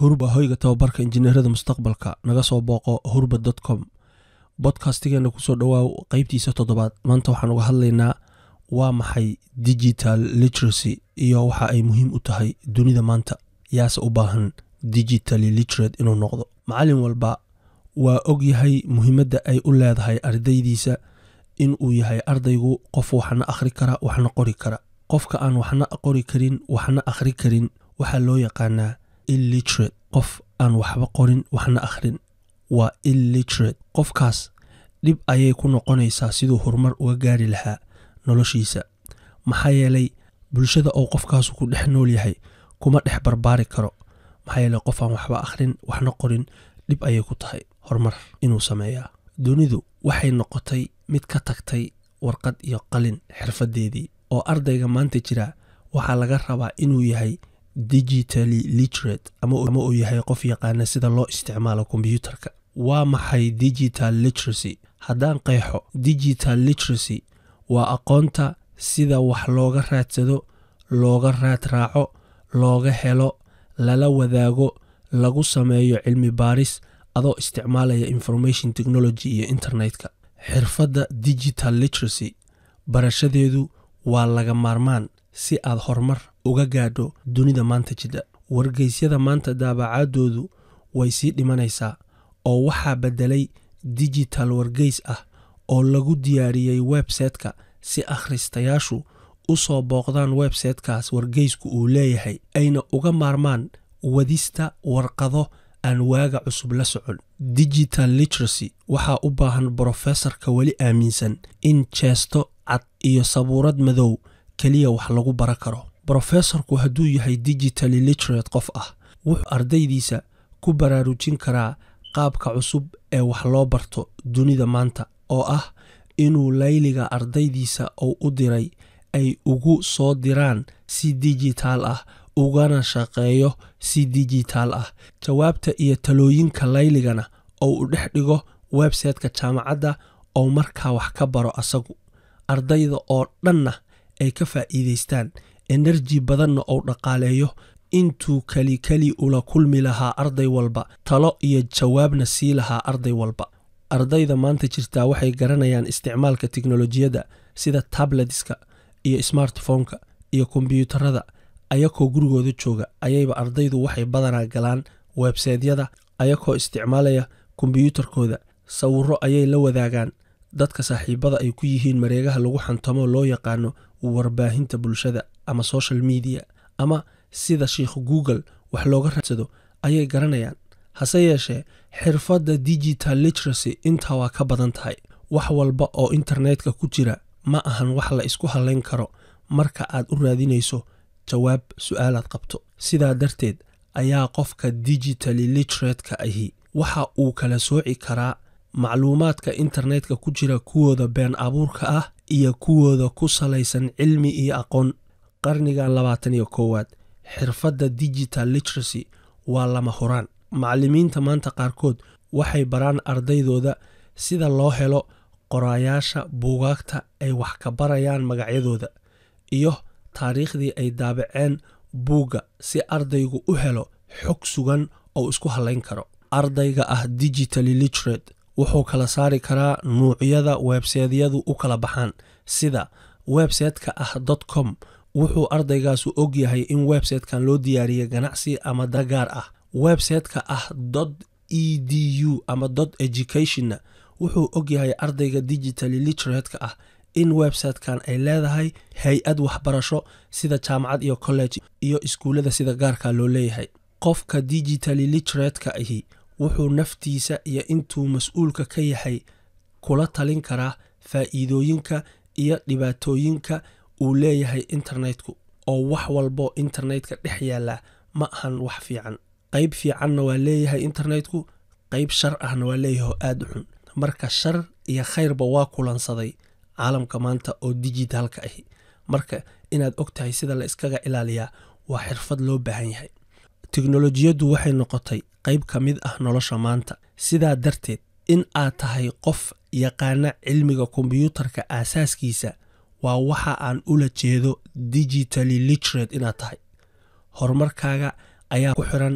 hurba hoyga tababarka injineerada mustaqbalka naga soo booqo hurba com bodkastigeena kusoo dhowaaw qeybtiisa toddobaad maanta waxaan uga hadlaynaa waa maxay digital literacy iyo waxa ay muhiim u tahay dunida maanta yaase u baahan digitally literate inuu noqdo macallin walba waa og yahay muhiimadda ay u leedahay ardaydiisa inuu yahay ardaygu qof waxna akhri kara waxna qori kara qofka aan waxna qori karin waxna akhri karin waxaa loo yaqaanaa illiterate qof aan waxba qorin waxna akhrin waa illiterate qofkaas dhib ayay ku noqonaysaa siduu horumar uga gaari lahaa noloshiisa maxaa yeelay bulshada oo qofkaasu ku dhex nool yahay kuma dhex barbaari karo maxaa yeelay qof aan waxba akhrin waxna qorin dhib ayay ku tahay horumar inuu sameeyaa dunidu waxay noqotay mid ka tagtay warqad iyo qalin xirfadeedii oo ardayga maanta jira waxaa laga rabaa inuu yahay digitally literate ama uu yahay qof yaqaana sida loo isticmaalo kombyuutarka waa maxay digital literacy haddaan qeexo digital literacy waa aqoonta sida wax looga raadsado looga raad raaco looga helo lala wadaago lagu sameeyo cilmi baaris adoo isticmaalaya information technology iyo internetka xirfadda digital literacy barashadeedu waa laga maarmaan si aad horumar uga gaadho dunida maanta jidha wargeysyada maanta daabacaadoodu way sii dhimanaysaa oo waxaa beddelay digital wargeys ah oo lagu diyaariyey websayte-ka si akhristayaashu u soo booqdaan websaytekaas wargeysku uu leeyahay ayna uga maarmaan wadista warqado aan waaga cusub la socon digital literacy waxaa u baahan brofesorka weli aaminsan in jeesto cad iyo sabuurad madow keliya wax lagu bara karo brofesorku hadduu yahay digitally literate qof ah wuxuu ardaydiisa ku baraarujin karaa qaabka cusub ee wax loo barto dunida maanta oo ah inuu layliga ardaydiisa uu u diray ay ugu soo diraan si digitaal ah ugana shaqeeyo si digitaal ah jawaabta iyo talooyinka layligana oo u dhex dhigo websayteka jaamacadda oo markaa wax ka baro asagu ardayda oo dhanna ay ka faa'iidaystaan enerji badanna ou dhaqaaleeyo intuu keli keli ula kulmi lahaa arday walba talo iyo jawaabna sii lahaa arday walba ardayda maanta jirtaa waxay garanayaan isticmaalka teknolojiyadda sida tabletska iyo smartphoneka iyo kombyuutarada ayakoo gurigooda jooga ayayba ardaydu waxay badanaa galaan websaytyada ayakoo isticmaalaya kombyuutarkooda sawiro ayay la wadaagaan dadka saaxiibada ay ku yihiin mareegaha lagu xantamo loo yaqaano warbaahinta bulshada ama social media ama sida sheikh google wax looga raadsado ayay garanayaan hase yeeshee xirfadda digital literacy intaa waa ka badan tahay wax walba oo internetka ku jira ma ahan wax la isku halayn karo marka aad u raadinayso jawaab su-aalaad qabto sidaa darteed ayaa qofka digitally literatka ahi waxa uu kala sooci karaa macluumaadka internetka ku jira kuwooda been abuurka ah iyo kuwooda ku salaysan cilmi iyo aqoon qarnigan labaatan iyo koowaad xirfadda digital literacy waa lama huraan macallimiinta maanta qaarkood waxay baraan ardaydooda sida loo helo qoraayaasha buugaagta ay wax ka barayaan magacyadooda iyo taariikhdii ay daabaceen buugga si ardaygu u helo xog sugan oo isku halayn karo ardayga ah digitally literate wuxuu kala saari karaa nuucyada websaytyadu u kala baxaan sida websayteka ah dot com wuxuu ardaygaasu og yahay in websaytekan loo diyaariyay ganacsi ama dagaar ah websayteka ah dot e d u ama dot educationna wuxuu og yahay ardayga digitally literatka ah in websitekan ay leedahay hay-ad waxbarasho sida jaamacad iyo college iyo iskuullada sida gaarka loo leeyahay qofka digitally literatka ahi wuxuu naftiisa iyo intuu mas-uulka ka yahay kula talin karaa faa'iidooyinka iyo dhibaatooyinka uu leeyahay internetku oo wax walbo internetka dhex yaalla ma ahan wax fiican qeyb fiicanna waa leeyahay internetku qeyb shar ahna waa leeyahay oo aada u xun marka shar iyo khayrba waa kulansaday caalamka maanta oo digitaalka ahi marka inaad og tahay sida la iskaga ilaaliyaa waa xirfad loo baahan yahay teknolojiyaddu waxay noqotay qeyb ka mid ah nolosha maanta sidaa darteed in aad tahay qof yaqaana cilmiga kombyuutarka aasaaskiisa waa waxa aan ula jeedo digitally literate inaad tahay horumarkaaga ayaa ku xiran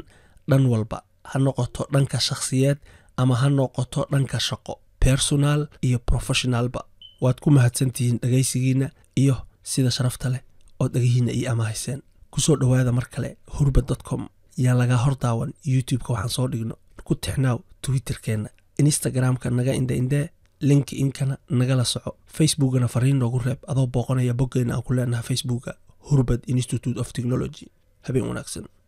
dhan walba ha noqoto dhanka shakhsiyeed ama ha noqoto dhanka shaqo personal iyo professionalba waad ku mahadsantihiin dhegaysigiinna iyo sida sharafta leh oo dhegihiinna ii amahayseen kusoo dhowaada mar kale hurbad com yaa lagaa hor daawan youtube-ka waxaan soo dhigno ku tixnaaw twitterkeenna instagram-ka naga indhaindhee linki inkana nagala soco facebookana fariin noogu reeb adoo booqanaya boggeyna aan ku leenaha facebooka hurbad institute of technology habeen wanaagsan